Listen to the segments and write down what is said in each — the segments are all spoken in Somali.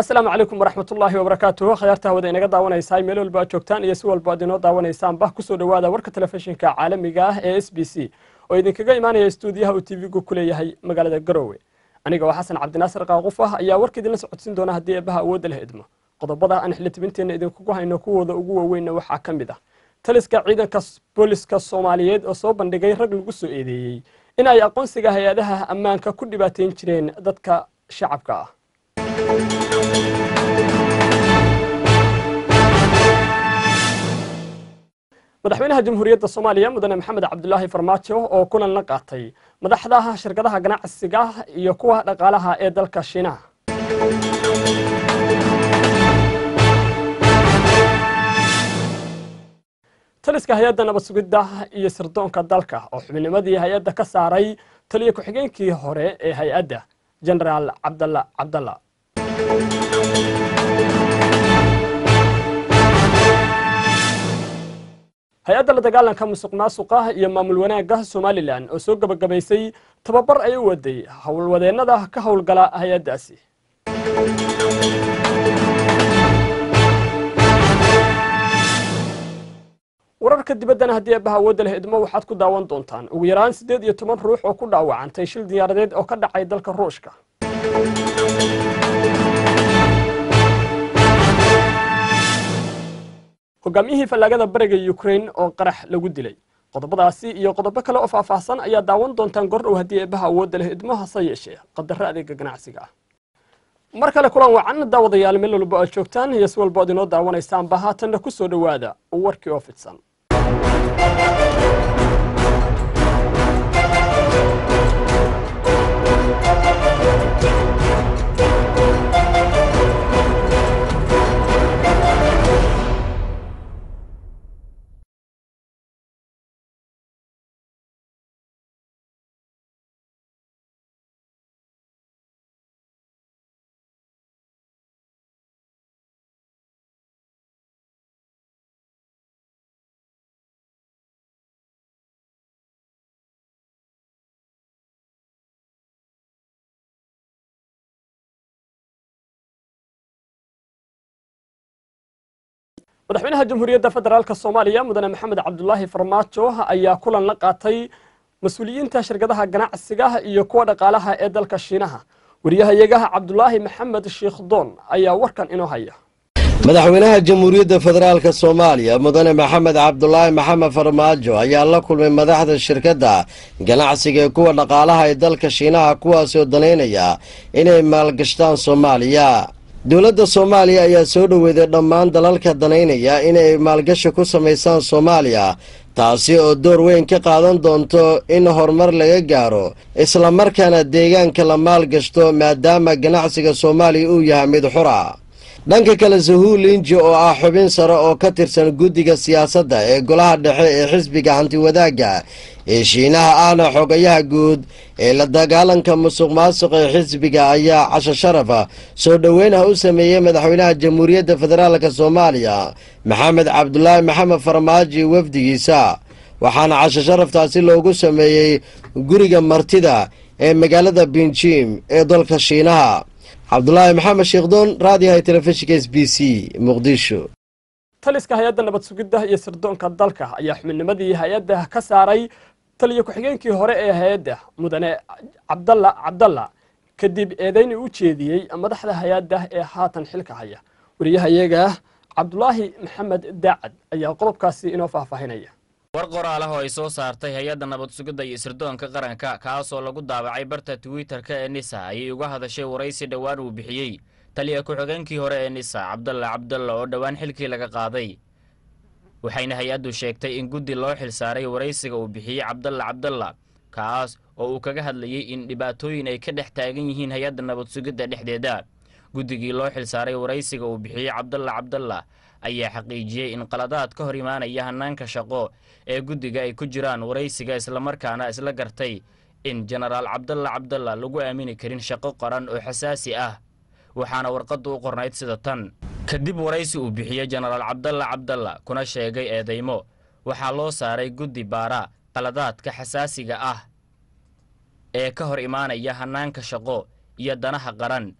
asalaamu calaykum waraxmatullaahi wabarakaatuhu khayaarta hawada inaga daawanaysaa meel walba aad joogtaan iyo si walba aad inoo daawanaysaanba kusoo dhowaada warka telefishinka caalamiga ah ee s b c oo idinkaga imaanaya stuudiyaha uu tv-gu ku leeyahay magaalada garowe aniga oo xasan cabdinaasir qaaquf ah ayaa warka idinla socodsiin doona haddii eebbaha awoodda leh idmo qodobada aan xildhibinteenna idinkugu hayno kuwooda ugu waaweynna waxaa ka mid ah taliska ciidanka booliska soomaaliyeed oo soo bandhigay rag lagu soo eedeeyey in ay aqoonsiga hay-adaha ammaanka ku dhibaateyn jireen dadka shacabka ah madaxweynaha jamhuuriyadda soomaaliya mudane maxamed cabdulaahi farmaajo oo kulan la qaatay madaxda shirkadaha ganacsiga iyo kuwa dhaqaalaha ee dalka shiinaha taliska hay-adda nabad sugidda iyo sirdoonka dalka oo xubinnimadii hay-adda ka saaray taliya ku-xigeenkii hore ee hay-adda genaraal cabdalla cabdalla hay-adda la dagaalanka musuq maasuqa iyo maamul wanaagga somalilan oo soo gebagabaysay tababar ay u waday howlwadeennada ka howlgala hay-addaasi wararka dibaddana haddii eebbaha awoodda leh idmo waxaad ku daawan doontaan ugu yaraan siddeed iyo toban ruux oo ku dhaawacantay shil diyaaradeed oo ka dhacay dalka ruushka hogaamiyihii fallaagada bariga ukrain oo qarax lagu dilay qodobadaasi iyo qodobo kale oo faahfaahsan ayaa daawan doontaan gordhow haddii eebbaha awoodda leh idmo hase yeeshee qadaro adeega ganacsiga ah mar kale kulan wacan daawadayaal meel walba aad joogtaan iyo si walba ad inoo daawanaysaanba haatanna ku soo dhowaada warkii oo fidsan madaxweynaha jamhuuriyadda federaalk soomaaliya mudane maxamed cabdulaahi farmaajo ayaa kulan la qaatay mas-uuliyiinta shirkadaha ganacsiga iyo kuwa dhaqaalaha ee dalka shiinaha wariyahayegaha cabdulaahi maxamed sheikh doon ayaa warkan inoo haya madaxweynaha jamhuuriyadda federaalk soomaaliya mudane maxamed cabdulaahi maxamed farmaajo ayaa la kulmay madaxda shirkadda ganacsiga ee kuwa dhaqaalaha ee dalka shiinaha kuwaasoo danaynaya inay maalgashtaan soomaaliya dowladda soomaaliya ayaa soo dhoweeday dhammaan dalalka danaynaya inay maalgashi ku samaysaan soomaaliya taasi oo door weyn ka qaadan doonto in horumar laga gaaro islamarkaana deegaanka la maalgashto maadaama ganacsiga soomaaliya uu yahay mid xura dhanka kale sahuul linji oo ah xubin sare oo ka tirsan guddiga siyaasadda ee golaha dhexe ee xisbiga hantiwadaagga ee shiinaha ahna xogayaha guud ee la dagaalanka musuq maasuqa ee xisbiga ayaa casho sharafa soo dhoweynaha u sameeyey madaxweynaha jamhuuriyadda federaalk soomaaliya maxamed cabdulaahi maxamed farmaajo wafdigiisa waxaana casho sharaftaasi loogu sameeyey guriga martida ee magaalada binjim ee dalka shiinaha cabdulaahi maxamed sheekdoon raadiyaha telefishinka s b c muqdisho taliska hay-adda nabad sugidda iyo sirdoonka dalka ayaa xubinnimadii hay-adda ka saaray taliya ku-xigeenkii hore ee hay-adda mudane cabdalla cabdalla kadib eedeyni u jeediyey madaxda hay-adda ee haatan xilka haya wariyahayaga cabdulaahi maxamed daacad ayaa qodobkaasi inoo faahfaahinaya war qoraal ah oo ay soo saartay hay-adda nabad sugidda iyo sirdoonka qaranka kaasoo lagu daabacay barta twitter-ka ee nisa ayay uga hadashay waraysi dhowaan uu bixiyey taliya ku-xigeenkii hore ee nisa cabdalla cabdalla oo dhowaan xilkii laga qaaday waxayna hay-addu sheegtay in guddi loo xilsaaray waraysiga uu bixiyey cabdalla cabdalla kaas oo uu kaga hadlayey in dhibaatooyin ay ka dhex taagan yihiin hay-adda nabad sugidda dhexdeeda guddigii loo xilsaaray waraysiga uu bixiyey cabdalla cabdalla ayaa xaqiijiyey in qaladaad ka hor imaanaya hannaanka shaqo ee guddiga ay ku jiraan waraysiga islamarkaana isla gartay in jenaraal cabdalla cabdalla lagu aamini karin shaqo qaran oo xasaasi ah waxaana warqaddu u qornayd sida tan kadib waraysi uu bixiyey jenaraal cabdalla cabdalla kuna sheegay eedaymo waxaa loo saaray guddi baara qaladaadka xasaasiga ah ee ka hor imaanaya hannaanka shaqo iyo danaha qaran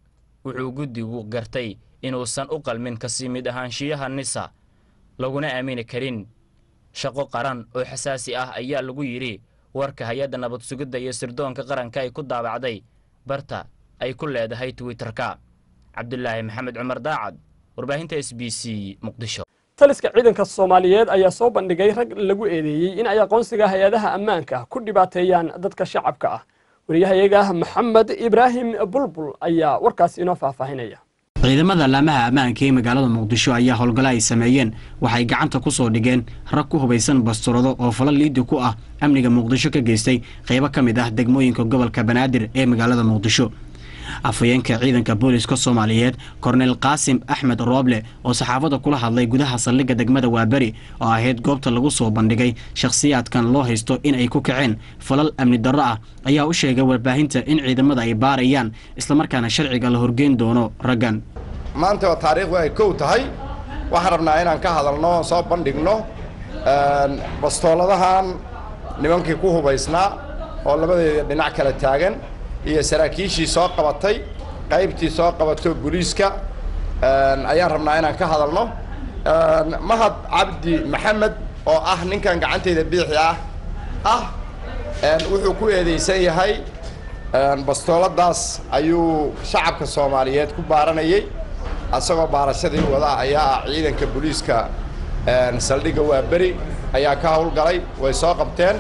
wuxuu guddigu gartay inuusan u qalmin kasii mid ahaanshiyaha nisa laguna aamini karin shaqo qaran oo xasaasi ah ayaa lagu yidhi warka hay-adda nabad sugidda iyo sirdoonka qaranka ay ku daabacday barta ay ku leedahay twitterka cabdulaahi maxamed cumar daacad warbaahinta s b c muqdisho taliska ciidanka soomaaliyeed ayaa soo bandhigay rag lagu eedeeyey in ay aqoonsiga hay-adaha ammaanka ku dhibaateeyaan dadka shacabka ah wariyahayaga maxamed ibraahim bulbul ayaa warkaasi inoo faahfaahinaya ciidamada laamaha ammaanka ee magaalada muqdisho ayaa howlgalo ay sameeyeen waxay gacanta ku soo dhigeen rag ku hubaysan basturado oo fala liidi ku ah amniga muqdisho ka geystay qaybo ka mid ah degmooyinka gobolka banaadir ee magaalada muqdisho afhayeenka ciidanka booliska soomaaliyeed korneyl qaasim axmed rooble oo saxaafadda kula hadlay gudaha saldhigga degmada waaberi oo ahayd goobta lagu soo bandhigay shakhsiyaadkan loo haysto in ay ku kaceen falal amni darro ah ayaa u sheegay warbaahinta in ciidamada ay baarayaan islamarkaana sharciga la horgeyn doono raggan maanta oo taariikhdu ay kow tahay waxaan rabnaa inaan ka hadalno soo bandhigno bastooladahan nimankii ku hubaysnaa oo labadeeda dhinac kala taagan iyo saraakiishii soo qabatay qaybtii soo qabato booliiska ayaan rabnaa inaan ka hadalno mahad cabdi maxamed oo ah ninkan gacanteyda biixi ah ah wuxuu ku eedeysan yahay bastooladaas ayuu shacabka soomaaliyeed ku baaranayay asagoo baarashadii wada ayaa ah ciidanka booliiska saldhigga waaberi ayaa ka howlgalay way soo qabteen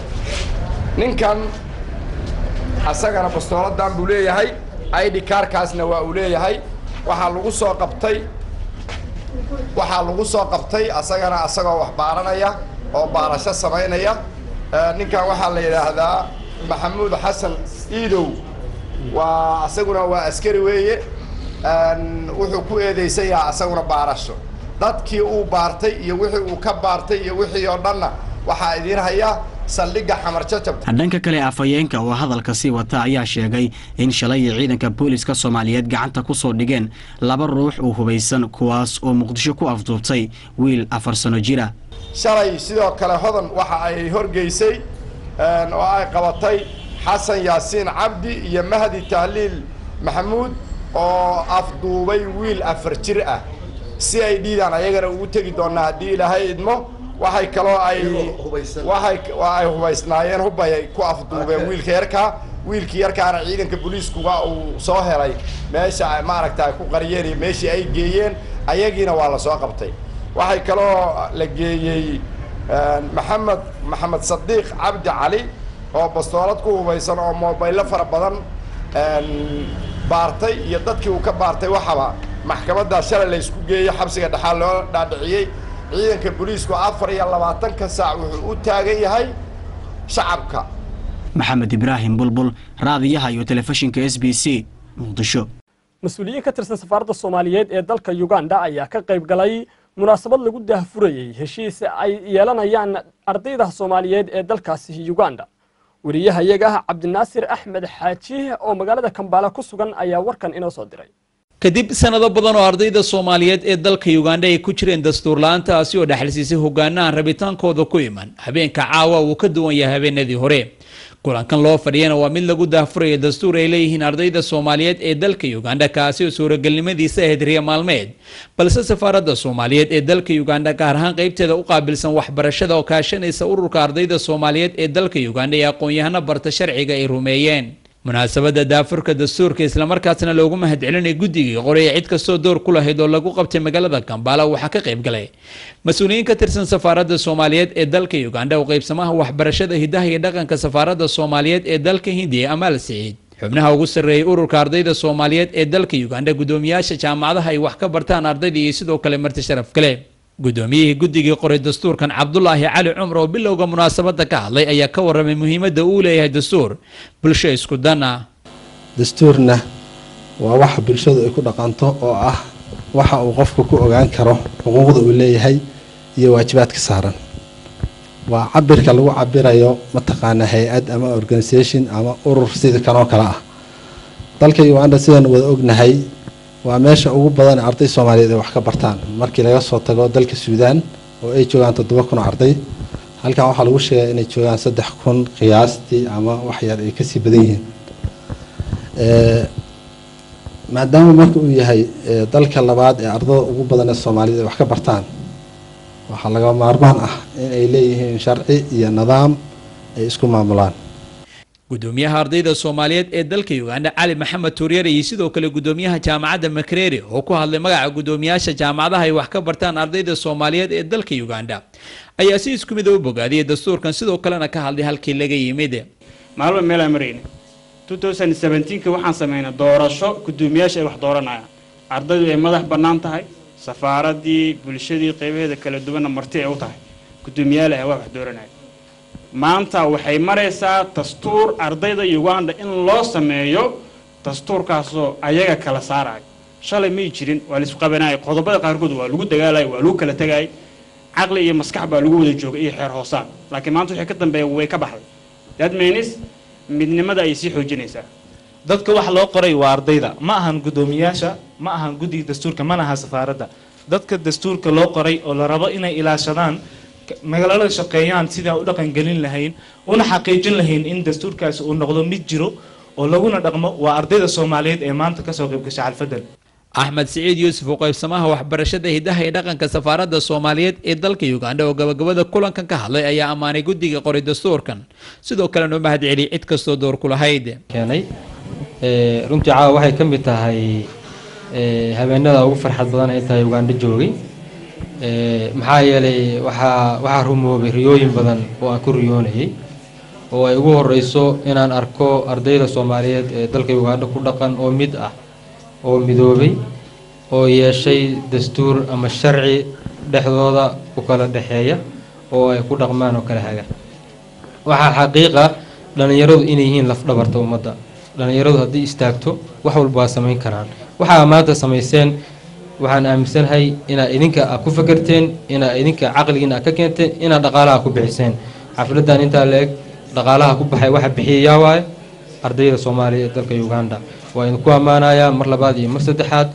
ninkan asagana bastooladan buu leeyahay id kaarkaasna waa uu leeyahay waxaa lagu soo qabtay waxaa lagu soo qabtay asagana asagoo wax baaranaya oo baarasho samaynaya ninkan waxaa la yidhaahdaa maxamuud xasan iidow waa asaguna waa askari weeye wuxuu ku eedeysan yahay asaguna baarasho dadkii uu baartay iyo wixii uu ka baartay iyo wixii oo dhanna waxaa idiin haya saldhigga xamar jajab dhanka kale afhayeenka oo hadalka sii wata ayaa sheegay in shalay ciidanka booliska soomaaliyeed gacanta ku soo dhigeen laba ruux oo hubaysan kuwaas oo muqdisho ku afduubtay wiil afar sano jira shalay sidoo kale hodan waxa ay horgeysay oo ay qabatay xasan yaasiin cabdi iyo mahdi tahliil maxamuud oo afduubay wiil afar jir ah si ay dhiidaan ayagana ugu tegi doonaa haddii ilaahay idmo waxay kaloo ay waxay ay hubaysnaayeen hubbay ay ku afduubeen wiilka yarkaa wiilkii yarkaana ciidanka booliiskuga uu soo helay meesha maaragta ay ku qariyeen iyo meeshii ay geeyeen ayagiina waa la soo qabtay waxay kaloo la geeyey maxamed maxamed sadiiq cabdi cali oo bastoolad ku hubaysan oo mobaylo fara badan baartay iyo dadkii uu ka baartay waxaba maxkamaddaa shalay la isku geeyey xabsiga dhexaa loo dhaadhiciyey ciidanka booliisku afar iyo labaatanka saac wuxuu u taagan yahay shacabka maxamed ibraahim bulbul raadiyaha iyo telefishinka s b c muqdisho mas-uuliyiin ka tirsan safaaradda soomaaliyeed ee dalka uganda ayaa ka qayb galay munaasabad lagu daahfurayey heshiis ay yeelanayaan ardayda soomaaliyeed ee dalkaasi uganda wariyahayaga cabdinaasir axmed xaaji oo magaalada kambaala ku sugan ayaa warkan inoo soo diray kadib sanado badan oo ardayda soomaaliyeed ee dalka uganda ay ku jireen dastuur la-aantaasi oo dhexalsiisay hogaanahan rabitaankooda ku iman habeenka caawa uu ka duwan yahay habeenadii hore kulankan loo fadhiyana waa mid lagu daahfuraya dastuur ay leeyihiin ardayda soomaaliyeed ee dalka uganda kaasi oo suuragelnimadiisa ahayd riya maalmeed balse safaaradda soomaaliyeed ee dalka uganda gaar ahaan qeybteeda u qaabilsan waxbarashada oo kaashanaysa ururka ardayda soomaaliyeed ee dalka uganda ee aqoon-yahano barta sharciga ay rumeeyeen munaasabadda daafurka dastuurka islamarkaasna loogu mahadcelinay guddigii qoraya cid kastoo door ku lahayd oo lagu qabtay magaalada kambaala waxaa ka qayb galay mas-uuliyiin ka tirsan safaaradda soomaaliyeed ee dalka uganda oo qaybsamaha waxbarashada hidaha iyo dhaqanka safaaradda soomaaliyeed ee dalka hindiya amaal siciid xubnaha ugu sarreeyay ururka ardayda soomaaliyeed ee dalka uganda guddoomiyaasha jaamacadaha ay wax ka bartaan ardayda iyo sidoo kale marti sharaf kale guddoomiyihii guddigii qoray dastuurkan cabdulaahi cali cumar oo bilowga munaasabadda ka hadlay ayaa ka warramay muhiimadda uu leeyahay dastuur bulsho isku dan ah dastuurna waa waxa bulshadu ay ku dhaqanto oo ah waxa uu qofku ku ogaan karo xuquuqda uu leeyahay iyo waajibaadka saaran waa cabirka lagu cabirayo mataqaanaa hay-ad ama organisation ama urur sida kanoo kale ah dalka uganda sidaan wada ognahay waa meesha ugu badan arday soomaaliyeed ay wax ka bartaan markii laga soo tago dalka suudaan oo ay joogaan toddoba kun oo arday halkan waxaa lagu sheegay inay joogaan saddex kun qiyaastii ama wax yar ay kasii badan yihiin maadaama marka uu yahay dalka labaad ee ardada ugu badan ee soomaaliyed ay wax ka bartaan waxaa laga maarmaan ah in ay leeyihiin sharci iyo nidaam ay isku maamulaan gudoomiyaha ardayda soomaaliyeed ee dalka uganda cali maxamed tuuryare iyo sidoo kale gudoomiyaha jaamacadda makerere oo ku hadlay magaca gudoomiyaasha jaamacadaha ay wax ka bartaan ardayda soomaaliyeed ee dalka uganda ayaa si isku mid u bogaadiyay dastuurkan sidoo kalena ka hadlay halkii laga yimid maalba meelaan marayna ka waxaan sameynay doorasho gudoomiyaasha ay wax dooranayaan ardaydu ay madax bannaan tahay safaaradii bulshadii qeybaheeda kala duwanna marti ay u tahay gudoomiyaalaha waa wax dooranaya maanta waxay maraysaa dastuur ardayda uganda in loo sameeyo dastuurkaasoo ayaga kala saaraya shalay may jirin waa laisku qabanaya qodobada qaarkood waa lagu dagaalaya waa lagu kala tegayay caqli iyo maskax baa lagu wada joogay iyo xeer hoosaan laakiin maanta wixii ka dambeeya way ka baxday that means midnimada ayay sii xoojinaysaa dadka wax loo qoray waa ardayda ma ahan guddoomiyaasha ma ahan guddiga dastuurka mana aha safaaradda dadka dastuurka loo qoray oo la rabo inay ilaashadaan magaalada shaqeeyaan sidaan u dhaqangelin lahayn una xaqiijin lahayn in dastuurkaasi uu noqdo mid jiro oo laguna dhaqmo waa ardayda soomaaliyeed ee maanta kasoo qaybgasha xalfadan axmed siciid yuusuf oo qaybsamaha waxbarashada hidaha ee dhaqanka safaaradda soomaaliyeed ee dalka uganda oo gabagabada kulankan ka hadlay ayaa ammaanay guddiga qoray dastuurkan sidoo kalena u mahad celiyay cid kastoo door ku lahayd keenay runtii caawa waxay ka mid tahay habeenada ugu farxad badan ay tahay ugandho joogay maxaa yeelay waxaa waxaa rumoobay riyooyin badan oo aan ku riyoonayay oo ay ugu horeyso inaan arko ardayda soomaaliyeed ee dalka ugandho ku dhaqan oo mid ah oo midoobay oo yeeshay dastuur ama sharci dhexdooda ku kala dhexeeya oo ay ku dhaqmaan oo kala haga waxaa xaqiiqa dhallinyaradu inay yihiin lafdhabarta ummadda dhallinyaradu haddii istaagto wax walba waa samayn karaan waxaa maanta samayseen waxaan aaminsanahay inaad idinka a ku fakerteen inaad idinka caqligiina ka keenteen inaad dhaqaalaha ku bixiseen xafladan intaa la-eg dhaqaalaha ku baxay waxa bixiyayaa waaye ardayda soomaaliya ee dalka uganda waa idinku ammaanayaa mar labaad iyo mar saddexaad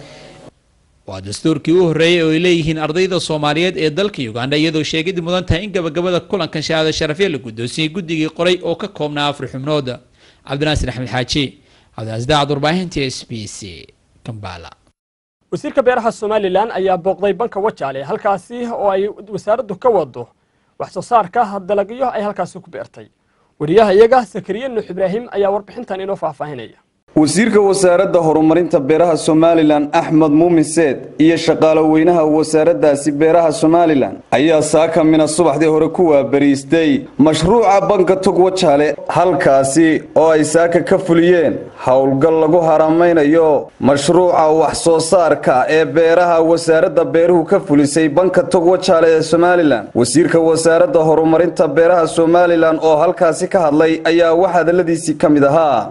waa dastuurkii u horreeyey oo ay leeyihiin ardayda soomaaliyeed ee dalka uganda iyadoo sheegidii mudan tahay in gabagabada kulankan shahaado sharafya la guddoonsiyey guddigii qoray oo ka koobnaa afar xubnood cabdinaasir axmed xaaji cabdiasdaacad warbaahinta s b c kambala wasiirka beeraha somalilan ayaa booqday banka wajaale halkaasi oo ay wasaaraddu ka wado wax soo saarka dalagyo ay halkaasi ku beertay wariyaha iyaga sakariye nuux ibraahim ayaa warbixintan inoo faahfaahinaya wasiirka wasaaradda horumarinta beeraha somalilan axmed muumin seed iyo shaqaalo weynaha wasaaraddaasi beeraha somalilan ayaa saaka mina subaxdii hore ku waabariistay mashruuca banka tog wajaale halkaasi oo ay saaka ka fuliyeen howlgal lagu haramaynayo mashruuca wax soo saarka ee beeraha wasaaradda beeruhu ka fulisay banka tog wajaale ee somalilan wasiirka wasaaradda horumarinta beeraha somalilan oo halkaasi ka hadlay ayaa wax hadaladiisii ka mid ahaa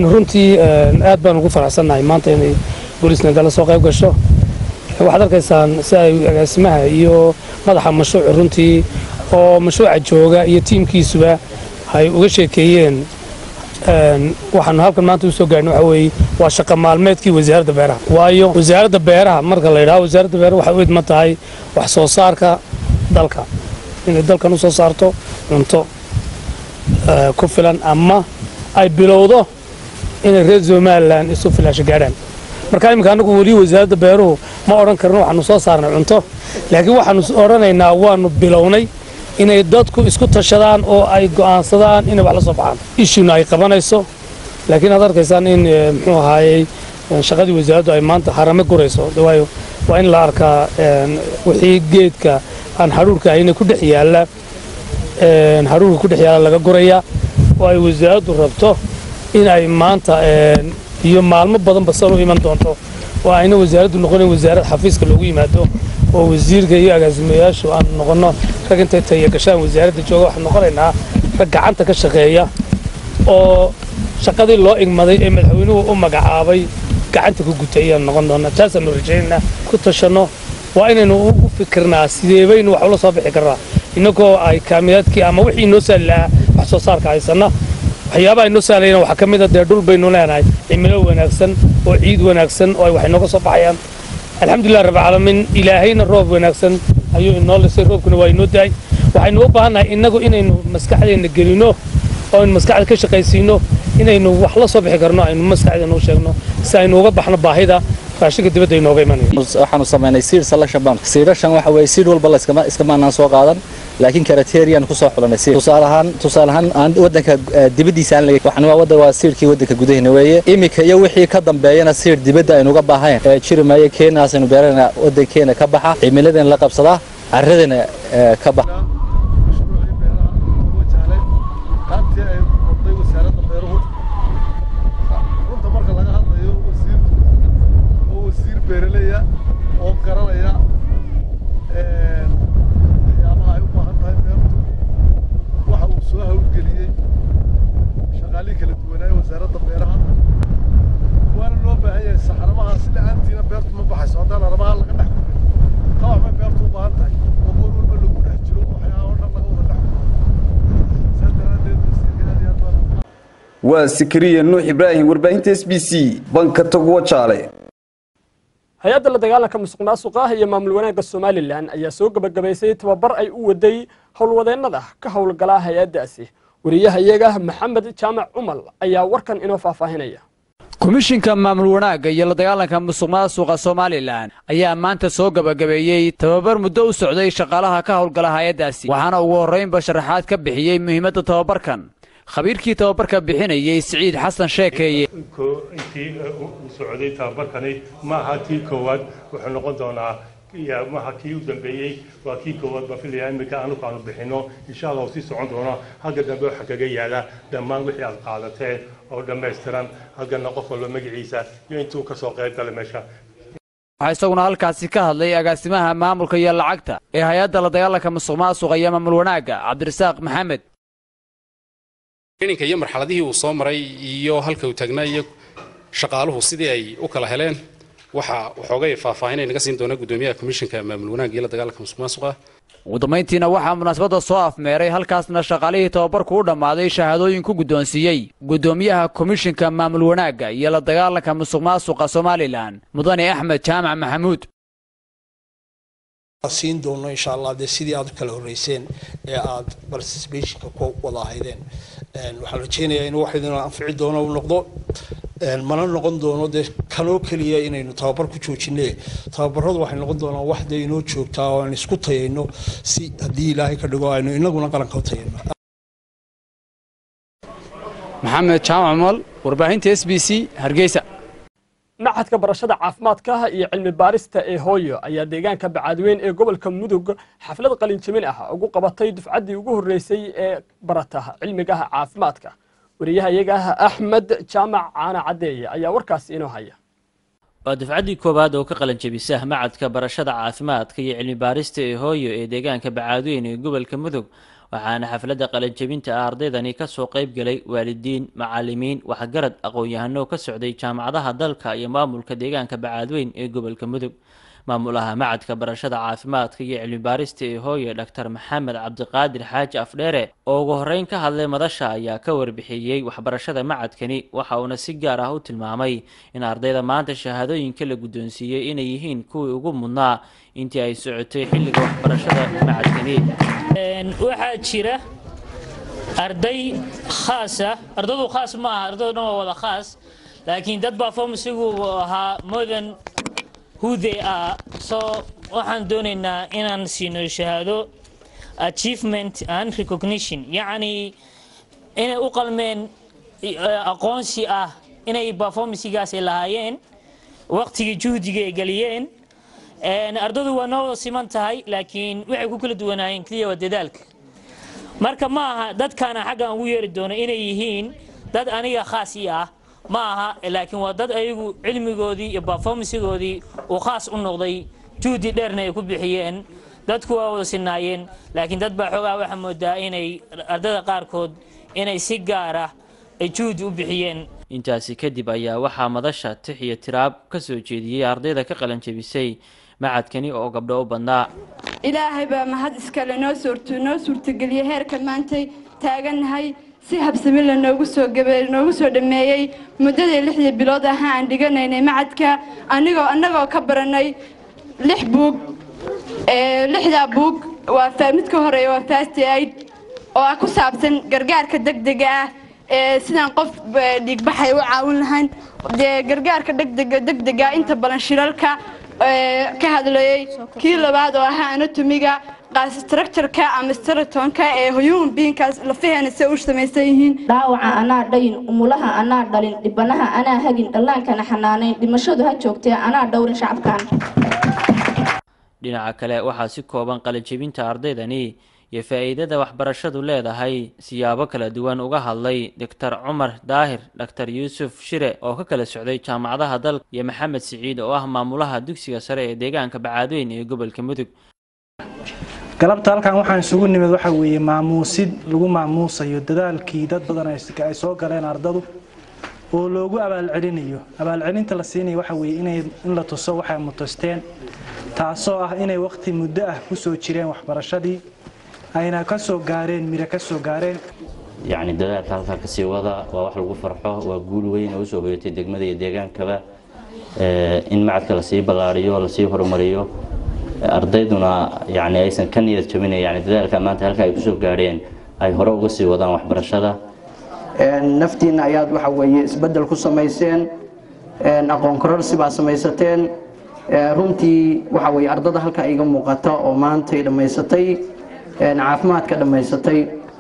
aad baan ugu faraxsannahay maanta inay booliisna gala soo qayb gasho waxaad arkaysaan si ay agaasimaha iyo madaxa mashruucu runtii oo mashruuca jooga iyo tiimkiisuba ay uga sheekeeyeen waxaanu halkan maanta u soo gaarhnay waxa weeye waa shaqa maalmeedkii wasaaradda beeraha waayo wasaaradda beeraha marka la yidhaho wasaaradda beeraha waxay u idman tahay wax soo saarka dalka inay dalkan u soo saarto cunto ku filan ama ay bilowdo inay reer somalilan isu filaasho gaadhaan marka iminka annagu weli wasaaradda beeruhu ma odhan karno waxaanu soo saarnay cunto laakiin waxaanu odhanaynaa waanu bilownay inay dadku isku tashadaan oo ay go'aansadaan inay wax la soo baxaan ishuna ay qabanayso laakiin aad arkaysaan in muxuu ahaayey shaqadii wasaaraddu ay maanta harame gurayso waayo waa in la arkaa wixii geedka aan hadhuurka ahayna ku dhex yaalla hadhuurka ku dhex yaalla laga guraya oo ay wasaaraddu rabto in ay maanta iyo maalmo badanba san u iman doonto oo ayna wasaaraddu noqonin wasaarad xafiiska loogu yimaado oo wasiirka iyo agaasimayaashu aan noqonno rag intay taya gashaan wasaaradda jooga waxaan noqonaynaa rag gacanta ka shaqeeya oo shaqadii loo igmaday ee madaxweynuhu u magacaabay gacanta ku gutay ayaan noqon doonaa taasaanu rajaynaynaa ku tashanno waa inaynu u fikirnaa sidee baynu wax ula soo bixi karnaa innagoo ay kaamiyaadkii ama wixii noo saali lahaa wax soo saarka haysanna waxyaabaha inoo sahlayna waxaa ka mid a dee dhul baynu leenahay cimilo wanaagsan oo ciid wanaagsan oo ay wax inooga soo baxayaan alxamdulilah rabbilcaalamiin ilaahayna roob wanaagsan ayuu inoo lisay roobkuna waa inoo daay waxaynu u baahannahay innagu inaynu maskaxdeenna gelino oo aynu maskaxda ka shaqaysiino inaynu wax la soo bixi karno aynu maskaxdeena u sheegno si aynu uga baxno baahida raashinka dibadda inooga imanaya waxaanu samaynay siir selection baan siirashan waxa weeye siir walba la iskama iskama aanan soo qaadan laakiin karateriyan ku soo xulanay siir tusaale ahaan tusaale ahaan aan wadanka dibaddiisa aan laga waxaan waa wadda waa siirkii wadanka gudaheena weeye imika iyo wixii ka dambeeyana siir dibadda aynu uga baahayn ee jiri maayo keenaas aynu beerana wadankeena ka baxa cimiladeena la qabsadaa carradana ka baxa beeraleya oo garanaya waxyaabaha ay u baahan tahay beertu waxa uu soo hawlgeliyey shaqaalihii kala duwanaaye wasaaradda beeraha waana loo baahan yahay saxaramaha si la-aantiina beertu ma baxayso haddaan aramaha laga dhex kumin taa waxbay beertu u baahan tahay oo goor walba lagu dhex jiro waxyaaba o dhan laga wada dhex kumo saas daraaddeed wasiirka aad iyo aad baan waa sikriya nuux ibraahim warbaahinta s b c banka togwa jaale hay-adda la dagaalanka musuq maasuqa iyo maamul wanaagga somalilan ayaa soo gebagabaysay tababar ay u waday howlwadeennada ka howlgala hay-addaasi wariyaha iyaga maxamed jaamac cumal ayaa warkan inoo faahfaahinaya komishinka maamul wanaagga iyo la dagaalanka musuq maasuqa somalilan ayaa maanta soo gebagabeeyey tababar muddo u socday shaqaalaha ka howlgala hay-addaasi waxaana ugu horraynba sharaxaad ka bixiyey muhiimadda tababarkan khabiirkii tababarka bixinayey siciid xasan sheekeeye intii u socday tababarkani ma aha tii koowaad wuxuu noqon doonaa maaha kii u dambeeyey waa kii koowaad baan filaya iminka anugu aanu bixino insha allah sii socon doono halka dambe waxaa kaga yaala dhammaan wixii aad qaadateen oo dhammaystiran halkana qof walba magaciisa iyo intuu kasoo qayb galay meesha waxaa isaguna halkaasi ka hadlay agaasimaha maamulka iyo lacagta ee hay-adda la dagaalanka musuq maasuqa iyo maamul wanaagga cabdirasaaq maxamed traininka iyo marxaladihii uu soo maray iyo halka uu taagnaa iyo shaqaaluhu sidii ay u kala heleen waxa waxoogay faahfaahinay naga siin doona gudoomiyaha komishinka maamul wanaagga iyo la dagaalanka musuq maasuqa ugu dambayntiina waxaa munaasabadda soo afmeeray halkaasna shaqaalihii tababarku u dhammaaday shahaadooyin ku guddoonsiiyey gudoomiyaha komishinka maamul wanaagga iyo la dagaalanka musuq maasuqa somalilan mudane axmed jaamac maxamuud siin doono insha allah dee sidii aad u kala horreyseen ee aad participationka ku wada ahaydeen waxaan rajeynayaa inuu wax idin anfici doono uu noqdo mana noqon doono dee kanoo keliya inaynu tababar ku joojine tababaradu waxay noqon doonaan wax dee inoo joogtaa oo aan isku tayayno si haddii ilaahay ka dhigo aynu inaguna qaranka u tayayno maxamed jaamac mal warbaahinta s b c hargeysa machadka barashada caafimaadka iyo cilmi baarista ee hooyo ayaa deegaanka bacaadweyn ee gobolka mudug xaflad qalinjamin ah ugu qabatay dufcaddii ugu horreysay ee barata cilmigaha caafimaadka wariyaha iyaga axmed jaamac caana caddeeye ayaa warkaasi inoo haya waa dufcaddii koowaad oo ka qalanjabisa macadka barashada caafimaadka iyo cilmi baarista ee hooyo ee deegaanka bacaadweyn ee gobolka mudug waxaana xafladda qalanjabinta ah ardaydani kasoo qayb galay waalidiin macalimiin waxgarad aqoon-yahano ka socday jaamacadaha dalka iyo maamulka deegaanka bacaadweyn ee gobolka mudug maamulaha macadka barashada caafimaadka iyo cilmi baarista ee hooye dhaktar maxamed cabdiqaadir xaaji afdheere oo ugu horreyn ka hadlay madasha ayaa ka warbixiyey waxbarashada macadkani waxa uuna si gaar ah u tilmaamay in ardayda maanta shahaadooyinka la guddoonsiiyey inay yihiin kuwii ugu mudnaa intii ay socotay xilliga waxbarashada macadkani waxaa jira arday khaasa ardadu khaas ma aha ardadu dhan waa wada khaas laakiin dad baa formsigu ahaa modern who they are so waxaan doonaynaa inaan siino shahaado achievement and recognition yacni inay u qalmeen aqoonsi ah inay performancgaas ay lahaayeen waqtigii juhdiga ay geliyeen ardadu waa noo wada siman tahay laakiin waxay ku kala duwanaayeen keliya waa dadaalka marka ma aha dadkaana xaggan ugu yeeri doono inay yihiin dad aniga khaas ii ah ma aha laakiin waa dad ayagu cilmigoodii iyo performancegoodii uu khaas u noqday juhdi dheerna ay ku bixiyeen dadku waa wada sinaayeen laakiin dad baa xoogaa waxaa moodaa inay ardada qaarkood inay si gaar ah ay juhdi u bixiyeen intaasi kadib ayaa waxaa madasha tix iyo tiraab ka soo jeediyey ardayda ka qalanjabisay macadkani oo gabdho u badnaa ilaahay baa mahad iskale noo suurto noo suurtageliyey heerka maantay taagannahay si habsami la noogu soo gabe noogu soo dhameeyey muddadii lixdii bilood ahaa aan dhiganaynay macadka anigoo annagoo ka baranay lix buug lixdaa buug waa midka horeeya waa fast aid oo ah ku saabsan gargaarka degdega ah ee sidaan qof eh, dhiigbaxay u caawin lahayn dee gargaarka degdega degdega inta badan shilalka ee, ka hadlayay kii labaad oo ahaa anatomiga qaas structureka ama stratonka ee human beingkaas lafaheena se u samaysan yihiin dhaawaca anaa dhayin umulaha anaa dhalin dhibanaha anaa hagin dhallaankana xanaanayn dhimashadu ha joogtee anaa dhowrin shacabkan dhinaca kale waxaa si kooban qalinjebinta ardaydani iyo faa'iidada waxbarashadu leedahay siyaabo kala duwan uga hadlay doctor cumar daahir doctor yuusuf shire oo ka kala socday jaamacadaha dalka iyo maxamed siciid oo ah maamulaha dugsiga sare ee deegaanka bacaadweyn ee gobolka mudug galabta halkan waxaan isugu nimid waxa weeye maamuusid lagu maamuusayo dadaalkii dad badan ay ay soo galeen ardadu oo loogu abaalcelinayo abaalcelinta la siinayo waxa weeye inay in la tuso waxay mutasteen taasoo ah inay waqti muddo ah kusoo jireen waxbarashadii ayna ka soo gaareen miro ka soo gaareen yacni dadaalka halkaa kasii wada waa wax lagu farxo waa guul weyn oo usoo hoyatay degmada iyo deegaankaba Eh, in macadka lasii ballaariyo lasii horumariyo Eh, ardayduna yani aysan ka niyad jabin yani dadaalka maanta halka ay kusoo gaadheen ay hore uga sii wadaan waxbarashada naftiina ayaad waxa weeye isbedel ku samayseen aqoon kororsi baa samaysateen Eh, runtii waxa weeye ardada halka iga muuqata oo maantay dhammaysatay caafimaadka dhammaysatay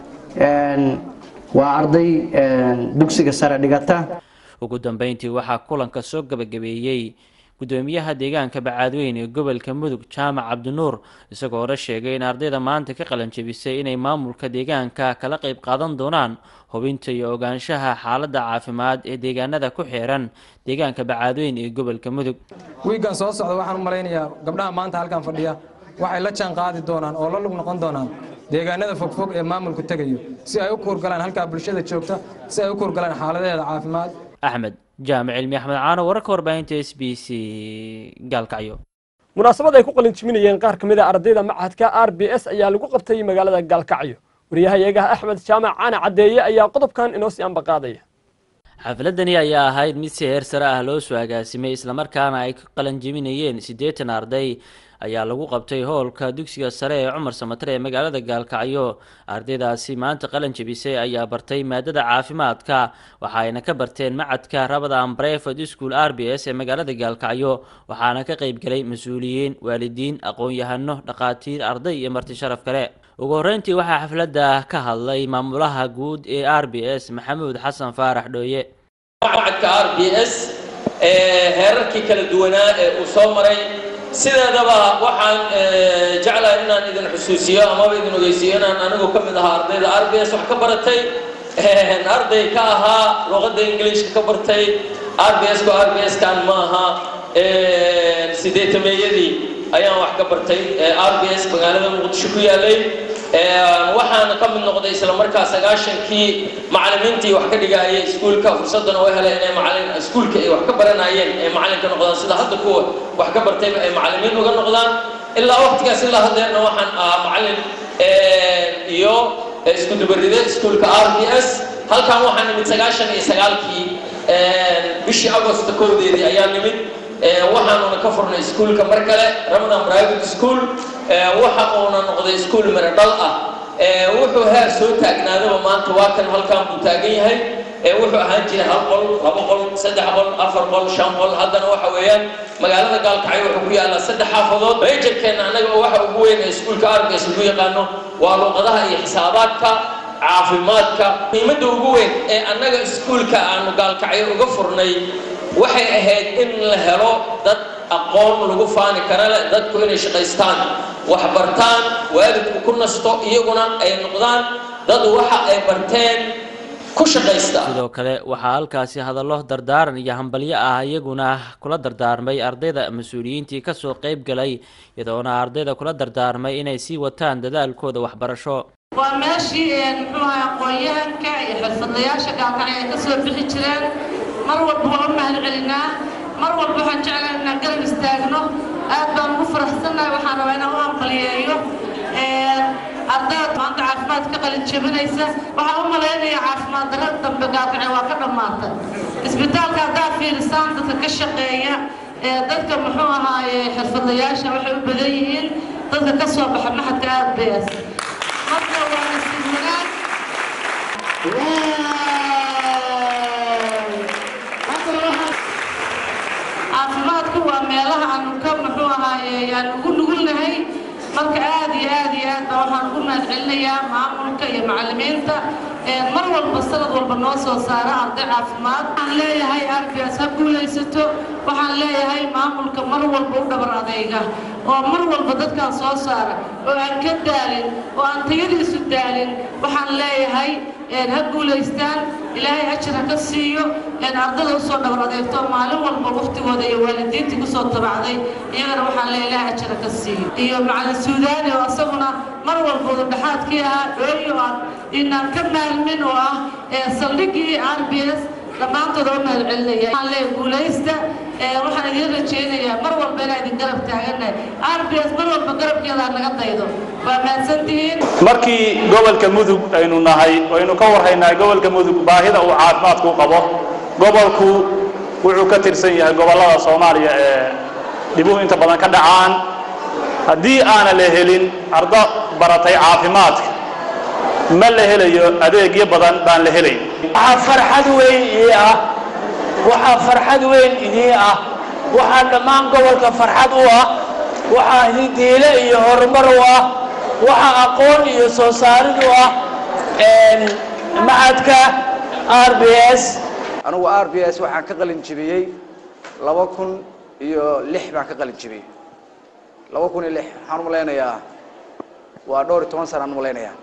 waa arday dugsiga sare dhigata ugu dambeyntii waxaa kulanka soo gabagabeeyey gudoomiyaha deegaanka bacaadweyn ee gobolka mudug jaamac cabdinuur isagoo hore sheegay in ardayda maanta ka qalanjebisay inay maamulka deegaanka kala qayb qaadan doonaan hubinta iyo ogaanshaha xaaladda caafimaad ee deegaanada ku xeeran deegaanka bacaadweyn ee gobolka mudug wiiggan soo socda waxaan u malaynayaa gabdhaha maanta halkan fadhiya waxay la jaan qaadi doonaan oo la lug noqon doonaan deegaanada fogfog ee maamulku tegayo si ay u kuurgalaan halkaa bulshada joogta si ay u kuurgalaan xaaladaheeda caafimaad axmed jaamic cilmi axmed caano wararka warbaahinta s b c gaalkacyo munaasabad ay ku qalinjiminayeen qaar ka mid a ardayda machadka r b s ayaa lagu qabtay magaalada gaalkacyo wariyahayaga axmed jaamac caana caddeeye ayaa qodobkan inoo sii ambaqaadaya xafladani ayaa ahayd mid si heer sare ah loo soo agaasimay islamarkaana ay ka qalanjebinayeen siddeetan arday ayaa lagu qabtay hoolka dugsiga sare ee cumar samatare ee magaalada gaalkacyo ardaydaasi maanta qalan jebisay ayaa bartay maadada caafimaadka waxa ayna ka barteen macadka rabadaan breford school r b s ee magaalada gaalkacyo waxaana ka qaybgalay mas-uuliyiin waalidiin aqoon-yahano dhakhaatiir arday iyo marti sharaf kale ugu horreyntii waxaa xafladda ka hadlay maamulaha guud ee r b s maxamuud xasan faarax dhooye macadka r b s ee heerarkii kala duwanaa ee uu soo maray sideedaba waxaan jeclahay inaan idin xusuusiyo amaba idin ogeysiiyo inaan anigu ka mid ahaa ardayda r b s wax ka baratay arday ka ahaa luqadda ingiliishka ka bartay r b s ko r b s kan ma aha sideetameeyadii ayaan wax ka bartay r b s magaalada muqdisho ku yaalay waxaana ka mid noqday isla markaa sagaashankii macallimiintii wax ka dhigaayay iskuulka fursadana u helay inay macallin iskuulka ay wax ka baranayeen ay macallin ka noqdaan sida hadda kuwa wax ka bartayba ay macallimiin uga noqdaan ilaa waqtigaas ilaa haddeerna waxaan ahaa macallin iyo isku dubaride iskuulka r b s halkan waxaan nimid sagaashan iyo sagaalkii bishii agosto kowdeedii ayaa nimid waxaanuna ka furnay iskuulka mar kale ramadan private school waxa uuna noqday iskuul miradhal ah wuxuu heer soo taagnaadaba maanta waa kan halkan buu taagan yahay wuxuu ahaan jiray hal qol laba qol saddex qol afar qol shan qol haddana waxa weeyaan magaalada gaalkacyo wuxuu ku yaallaa saddex xaafadood meejarkeenna annaga oo waxa ugu weyn ee iskuulka arbs lagu yaqaano waa luqadaha iyo xisaabaadka caafimaadka muhiimadda ugu weyn ee annaga iskuulka aanu gaalkacyo uga furnay waxay ahayd in la helo dad aqoon lagu faani kara leh dadku inay shaqaystaan wax bartaan waalidku ku nasto iyaguna ay noqdaan dad waxa ay barteen ku shaqaysta sidoo kale waxaa halkaasi hadallo dardaaran iyo hambalyo ah iyaguna kula dardaarmay ardayda mas-uuliyiintii kasoo qayb galay iyadoona ardayda kula dardaarmay inay sii wataan dadaalkooda waxbarasho waa meeshii muxuu ahaa aqoon-yahanka iyo xirfadlayaasha gaalkacyo ay ka soo bixi jireen mar walba waa u mahad celinaa mar walba waxaan jeclahay inaan garab istaagno aad baan ugu faraxsannahay waxaan rabaa inaan u ambaliyeeyo ardayda maanta caafimaad ka qalin jebinaysa waxaan u malaynayaa caafimaad darrada dambe gaalkacyo waa ka dhammaatay isbitaalka haddaad fiirisaan dadka ka shaqeeya dadka muxuu ahaaye xirfadlayaasha waxay u badan yihiin dadka ka soo baxa maxadka aad bees marka waa nasiib wanaag ognahay marka aad iyo aad iyo aad baa waxaan ugu mahadcelinayaa maamulka iyo macallimiinta mar walba sanad walba noo soo saara arday caafimaad waxaan leeyahay arbias ha guulaysato waxaan leeyahay maamulka mar walba u dhabar adayga oo mar walba dadkaan soo saara oo aan ka daalin oo aan tayadiisu daalin waxaan leeyahay ha guulaystaan ilaahay ajar ha ka siiyo ardada usoo dhabar adeegto maalin walba waqtigooda iyo waalidiintii kusoo tabacday iyagana waxaan leeyahay ilaahay ajar ha ka siiyo iyo macalin suudaani oo asaguna mar walba udhaxaadkii ahaa dhooyo aan inaan ka maalmin oo ah saldhigii r b s dhammaantood oo mahadcelinaya waxaan leeyahay guulaysta waxaan idin rajaynayaa mar walba inaan idin garab taaganahay r b s mar walba garabkeeda ha naga daydo waa mahadsantihiin markii gobolka mudug aynu nahay aynu ka warhaynaa gobolka mudug baahida uu caafimaadku qabo gobolku wuxuu ka tirsan yahay gobollada soomaaliya ee dhibuhu inta badan ka dhacaan haddii aana la helin ardo baratay caafimaadka ma la helayo adeegyo badan baan la helayn waxaa farxad weyn ii ah waxaa farxad weyn idii ah waxaa dhammaan gobolka farxad u ah waxaa hidiile iyo horumar u ah waxaa aqoon iyo soo saarid u ah macadka r b s anugu r b s waxaan ka qalin jibiyey laba kun iyo lix baan ka qalin jibiyey laba kun iyo lix waxaan u malaynayaa waa dhowr iyo toban sana aan u malaynayaa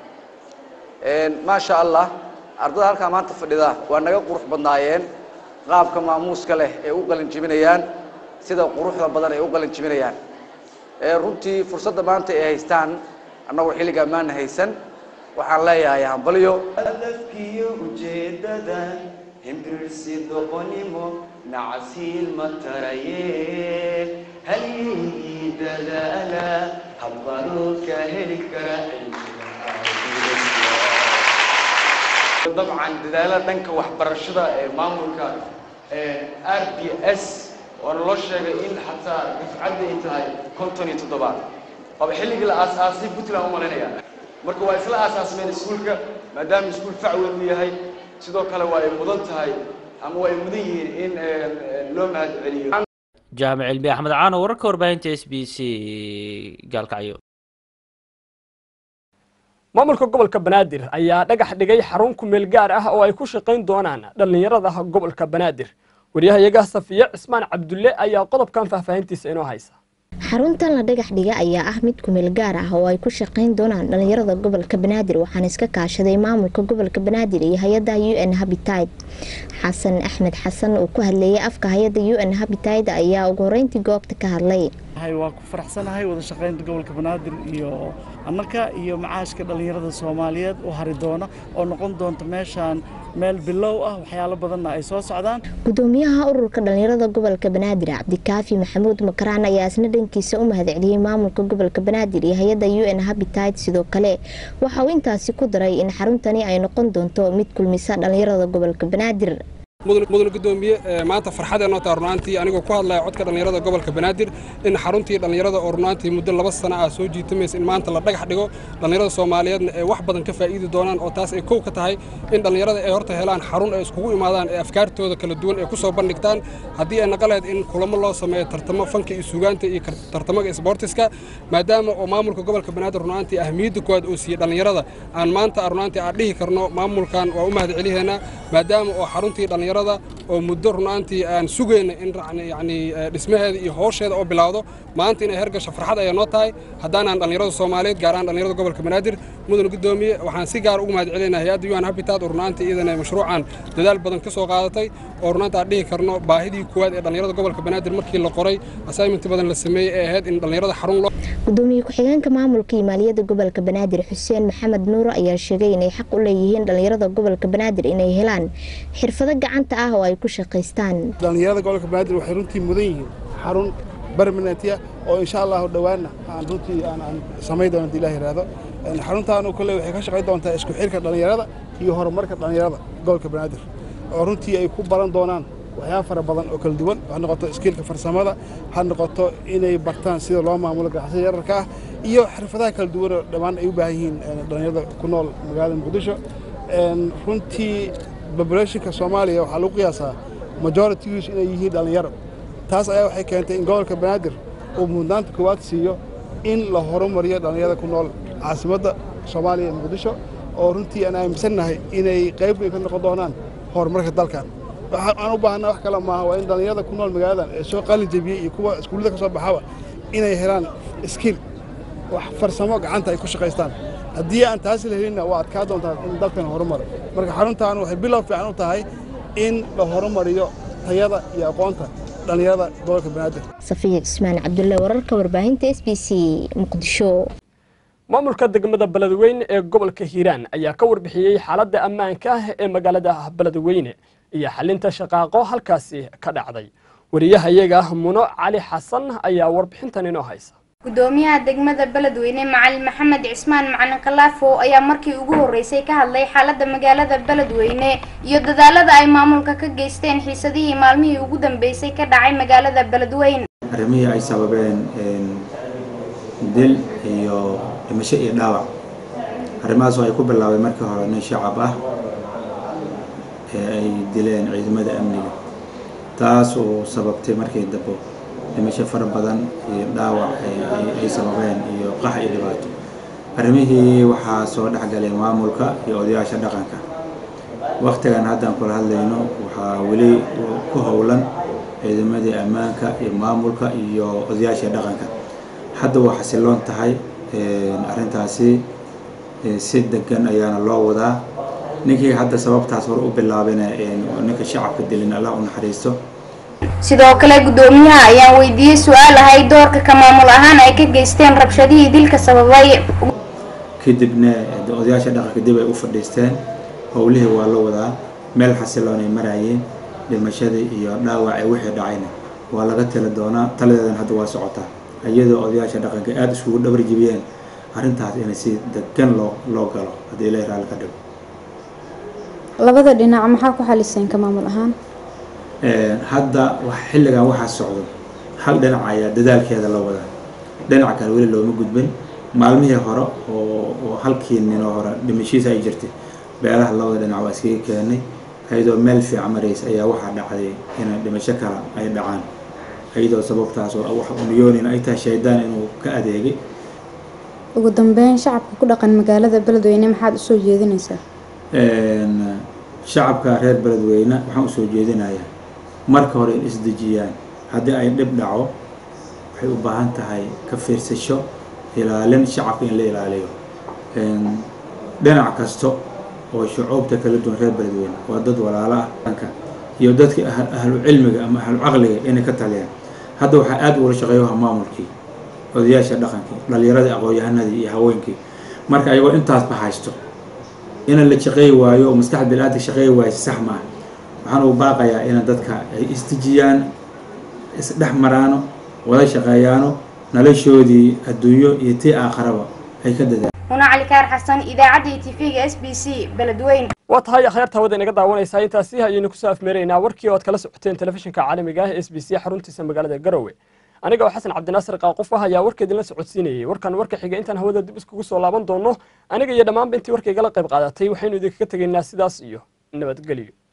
maasha allah ardada halkaa maanta fadhida waa naga qurux badnaayeen qaabka maamuuska leh ee u qalin jibinayaan sida quruxda badan ay u qalin jibinayaan runtii fursadda maanta ay haystaan annagu xilligaa maana haysan waxaan leeyahay hambalyo hadafkiyo ujeedada himbirirsi doqonimo nacasiil ma taraye halyeygii dadaala habqanuu ka heli kara dabcan dadaallada dhanka waxbarashada ee maamulka r b s waana loo sheegay in xataa dafcadda ay tahay konton iyo toddobaad waaba xilligii la aasaasay puntland u malaynaya marka waa isla aasaasmeen iskuulka maadaama iskuul fac weyn u yahay sidoo kale waa ay mudan tahay ama waa ay mudan yihiin in loo mahad celiyo jaamic cilmi axmed caano wararka warbaahinta s b c gaalkacyo maamulka gobolka banaadir ayaa dhagax dhigay xarun kumeel gaar ah oo ay ku shaqayn doonaan dhallinyarada gobolka banaadir waryahayaga safiye cismaan cabdulle ayaa qodobkan faahfaahintiisa inoo haysa xaruntan la dhagax dhiga ayaa ah mid kumeel gaar ah oo ay ku shaqayn doonaan dhallinyarada gobolka banaadir waxaana iska kaashaday maamulka gobolka banaadir iyo hay-adda u n habitat xasan axmed xasan oo ku hadleeyay afka hay-adda u n habitat ayaa ugu horeyntii goobta ka hadlay waa ku faraxsanahay wada shaqaynta gobolka banaadir iyo annaka iyo macaashka dhallinyarada soomaaliyeed u hari doona oo noqon doonta meeshaan meel bilow ah waxyaalo badanna ay soo socdaan gudoomiyaha ururka dhallinyarada gobolka banaadir cabdikaafi maxamuud makaraan ayaa isna dhankiisa u mahadceliyey maamulka gobolka banaadir iyo hay-adda u n habitat sidoo kale waxa uu intaasi ku daray in xaruntani ay noqon doonto mid kulmisa dhallinyarada gobolka banaadir mudane gudoomiye maanta farxadeenoo taa runaantii anigoo ku hadlaya codka dhallinyarada gobolka banaadir in xaruntii dhallinyarada oo runaantii muddo laba sano ah soo jiitamaysa in maanta la dhagax dhigo dhallinyarada soomaaliyeedna ay wax badan ka faa'iidi doonaan oo taas ay kow ka tahay in dhallinyarada ay horta helaan xarun ay iskugu imaadaan ee afkaartooda kala duwan ay ku soo bandhigtaan haddii ay naqaleed in kulamo loo sameeyo tartamo fanka iyo suugaanta iyo tartamaga isboortiska maadaama oo maamulka gobolka banaadir runaantii ahmiyadda koowaad oo siiyey dhallinyarada aan maanta runaantii aan dhihi karno maamulkan waa u mahad celiheena maadaama oo xaruntii dhallinyarada oo muddo runaantii aan sugayna in yani dhismaheeda iyo howsheeda oo bilowdo maanta inay hergasho farxad ayaa noo tahay haddaanaan dhallinyarada soomaaliyeed gaar ahaan dhallinyarada gobolka banaadir mudane gudoomiye waxaan si gaar ugu mahad celinaa hay-adda un habitat oo runaantii iyadana mashruucan dadaal badan ka soo qaadatay oo runaanta aan dhihi karno baahidii koowaad ee dhallinyarada gobolka banaadir markii la qoray assignment badan la sameeyey ee ahayd in dhallinyarada xarun loo gudoomiye ku-xigeenka maamulka iyo maaliyadda gobolka banaadir xuseen maxamed nuur ayaa sheegay inay xaq u leeyihiin dhallinyarada gobolka banaadir inay helaan xirfado gacanta ah oo ay ku shaqaystaan dhallinyarada gobolka banaadir waxay runtii mudan yihiin xarun barmanentia oo insha allahu dhowaanna aan runtii aan samayn doono hadii ilah yidhaahdo xaruntaanu kole waxay ka shaqayn doontaa isku xirka dhallinyarada iyo horumarka dhallinyarada gobolka banaadir oo runtii ay ku baran doonaan waxyaaba fara badan oo kala duwan ha noqoto iskiilka farsamada ha noqoto inay bartaan sida loo maamulo ganacsada yararka ah iyo xirfadaha kala duwan oo dhammaan ay u baahan yihiin dhallinyarada ku nool magaalada muqdisho runtii populationka soomaaliya waxaa lagu qiyaasaa majoritigiisu inay yihiin dhallinyaro taas ayaa waxay keentay in gobolka banaadir uu mudnaanta koowaad siiyo in la horumariyo dhallinyarada ku nool caasimadda soomaaliya ee muqdisho oo runtii aan aaminsannahay inay qayb weyn ka noqon doonaan horumarka dalkan waxaan u baahanaa wax kale maaha waa in dhallinyarada ku nool magaaladan ee soo qalin jebiyey iyo kuwa iskuullada ka soo baxaba inay helaan skill wax farsamo gacanta ay ku shaqaystaan haddii aan taasi la helinna waa adkaa doontaa in dalkan horumaro marka xaruntan waxay bilow fiican u tahay in la horumariyo tayada iyo aqoonta dhallinyarada gobolka banaadir safiya cismaan cabdulle wararka warbaahinta s b c muqdisho maamulka degmada beledweyne ee gobolka hiiraan ayaa ka warbixiyey xaaladda ammaanka ah ee magaalada beledweyne iyo xalinta shaqaaqo halkaasi ka dhacday wariyahayaga muno cali xasan ayaa warbixintan inoo haysa gudoomiyaha degmada beledweyne macalin maxamed cismaan macalin khalaafo ayaa markii ugu horeysay ka hadlay xaalada magaalada beledweyne iyo dadaalada ay maamulka ka geysteen xiisadihii maalmihii ugu dambeysay ka dhacay magaalada beledweyne arrimihii ay sababeen dil iyo dhimasho iyo dhaawac arrimahaas oo ay ku bilaabay markii hore nin shacab ah ee ay dileen ciidamada amniga taas oo sababtay markii dambe dhimasho fara badan iyo dhaawac ay sababeen iyo qax iyo dhibaato arrimihii waxaa soo dhexgalay maamulka iyo odayaasha dhaqanka waktigan haddaan kula hadlayno waxaa weli ku howlan ciidamadii ammaanka iyo maamulka iyo odayaasha dhaqanka hadda waa xasiloon tahay arrintaasi si degan ayaana loo wadaa ninkii hadda sababtaas hore u bilaabina ninka shacabka dilin allah u naxariisto sidoo kale gudoomiyaha ayaan weydiiyey su-aal ahay doorka ka maamul ahaan ay ka geysteen rabshadihii dilka sababay kadibna odayaasha dhaqanka dib ay u fadhiisteen howlihii waa la wadaa meel xasiloon ay maraayeen dhimashadii iyo dhaawacii wixii dhacayna waa laga tali doonaa taladeedan hadda waa socotaa iyadoo odayaasha dhaqanka aada iskugu dhabar jibiyeen arrintaas inay si degan loo loo galo haddii ilaahi raalli ka dhigo labada dhinac maxaa ku xaliseen ka maamul ahaan hadda xilligan waxaa socdo hal dhinac ayaa dadaalkeeda la wadaa dhinac kale weli looma gudbin maalmihii hore oo halkii ninoo hore dhimashiisa ay jirtay beelaha labada dhinac waa iskaga keenay iyadoo meel fiican maraysa ayaa waxaa dhacday inay dhimasho kale ay dhacaan iyadoo sababtaas oo wax uniyoonin ay tahay shaydaan inuu ka adeegay ugu dambeyn shacabka ku dhaqan magaalada beledweyne maxaad usoo jeedinaysaa shacabka reer beledweyne waxaan usoo jeedinayaa marka hore in isdejiyaan haddii ay dhib dhaco waxay u baahan tahay ka fiirsasho ilaalin shacabka in la ilaaliyo dhinac kasta oo shucuubta kala duwan reer beledweyne waa dad walaalo ah iyo dadka ahlu cilmiga ama ahlu caqliga inay ka taliyaan hadda waxaa aada ugula shaqeeyaha maamulkii odayaasha dhaqankii dhalinyaradii aqoon-yahanadii iyo haweenkii marka ayagoo intaasba haysto in la shaqeey waayo oo maskaxda biniaadamka shaqeey waayo sax maaha waxaan ugu baaqayaa in dadka ay isdejiyaan isdhex maraano wada shaqeeyaano noloshoodii adduunyo iyo tii aakharaba ay ka dadaan huna cali kaar xasan idaacadda tv-ga s b c beledweyne waa tahay akhyaarta hawada inaga daawanaysaa intaasi ayaynu kusoo afmeeraynaa warkii ood kala socoteen telefishinka caalamiga ah s b c xaruntiisa magaalada garowe aniga oo xasan cabdinaasir qaaquf ah ayaa warka idinla socodsiinayay warkan warka xiga intaan hawada dib iskugu soo laaban doono aniga iyo dhammaanba intii warka igala qayb qaadatay waxaynu idinkaga tegaynaa sidaas iyo nabadgelyo